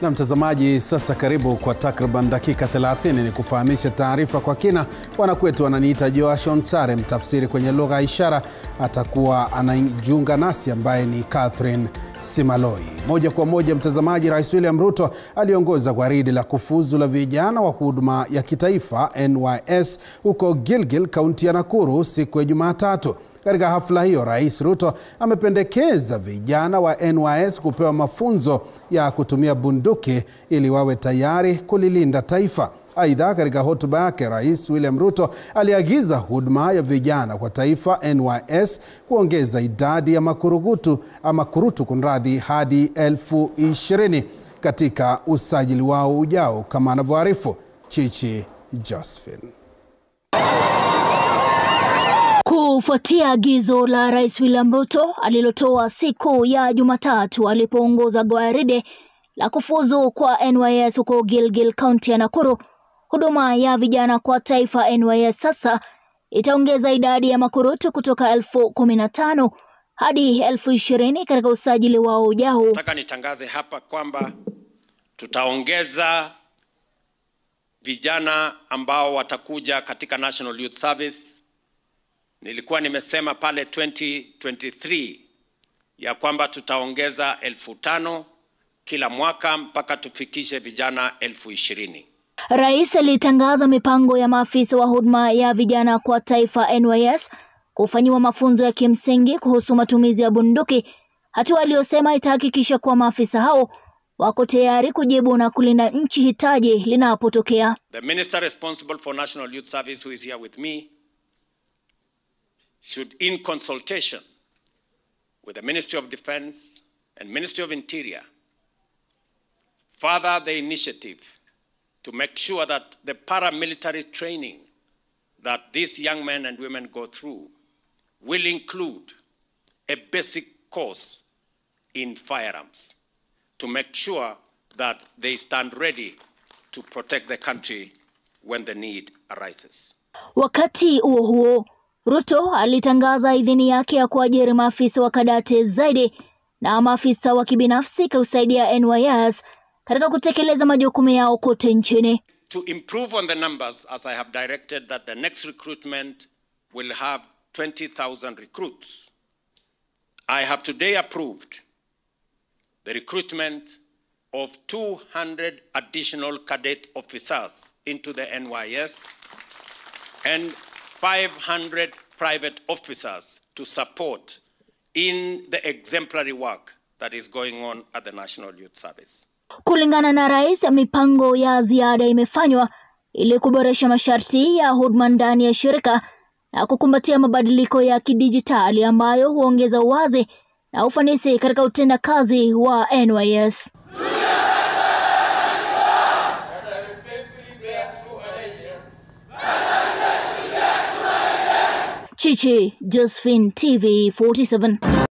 Na mtazamaji, sasa karibu kwa takriban dakika 30 ni kufahamisha taarifa kwa kina. Wanakwetu wananiita Joash Onsare, mtafsiri kwenye lugha ya ishara atakuwa anajiunga nasi, ambaye ni Catherine Simaloi. Moja kwa moja, mtazamaji, Rais William Ruto aliongoza gwaridi la kufuzu la vijana wa huduma ya kitaifa NYS huko Gilgil, kaunti ya Nakuru siku ya Jumatatu. Katika hafla hiyo, Rais Ruto amependekeza vijana wa NYS kupewa mafunzo ya kutumia bunduki ili wawe tayari kulilinda taifa. Aidha, katika hotuba yake, Rais William Ruto aliagiza huduma ya vijana kwa taifa NYS kuongeza idadi ya makurugutu ama kurutu kunradhi hadi elfu ishirini katika usajili wao ujao, kama anavyoarifu Chichi Josephine. Kufuatia agizo la Rais William Ruto alilotoa siku ya Jumatatu alipoongoza gwaride la kufuzu kwa NYS huko Gilgil, kaunti ya Nakuru, huduma ya vijana kwa taifa NYS sasa itaongeza idadi ya makurutu kutoka elfu kumi na tano hadi elfu ishirini katika usajili wao ujao. Nataka nitangaze hapa kwamba tutaongeza vijana ambao watakuja katika National Youth Service. Nilikuwa nimesema pale 2023 ya kwamba tutaongeza elfu tano kila mwaka mpaka tufikishe vijana elfu ishirini. Rais alitangaza mipango ya maafisa wa huduma ya vijana kwa taifa NYS kufanyiwa mafunzo ya kimsingi kuhusu matumizi ya bunduki, hatua aliyosema itahakikisha kuwa maafisa hao wako tayari kujibu na kulinda nchi hitaji linapotokea. The minister responsible for National Youth Service who is here with me should in consultation with the Ministry of Defense and Ministry of Interior further the initiative to make sure that the paramilitary training that these young men and women go through will include a basic course in firearms to make sure that they stand ready to protect the country when the need arises. Wakati huo huo, Ruto alitangaza idhini yake ya kuajiri maafisa wa kadate zaidi na maafisa wa kibinafsi kusaidia NYS katika kutekeleza majukumu yao kote nchini. To improve on the numbers, as I have directed that the next recruitment will have 20,000 recruits, I have today approved the recruitment of 200 additional cadet officers into the NYS and 500 private officers to support in the exemplary work that is going on at the National Youth Service. Kulingana na rais, mipango ya ziada imefanywa ili kuboresha masharti ya huduma ndani ya shirika na kukumbatia mabadiliko ya kidijitali ambayo huongeza uwazi na ufanisi katika utendakazi wa NYS. Chichi Josephine, TV 47.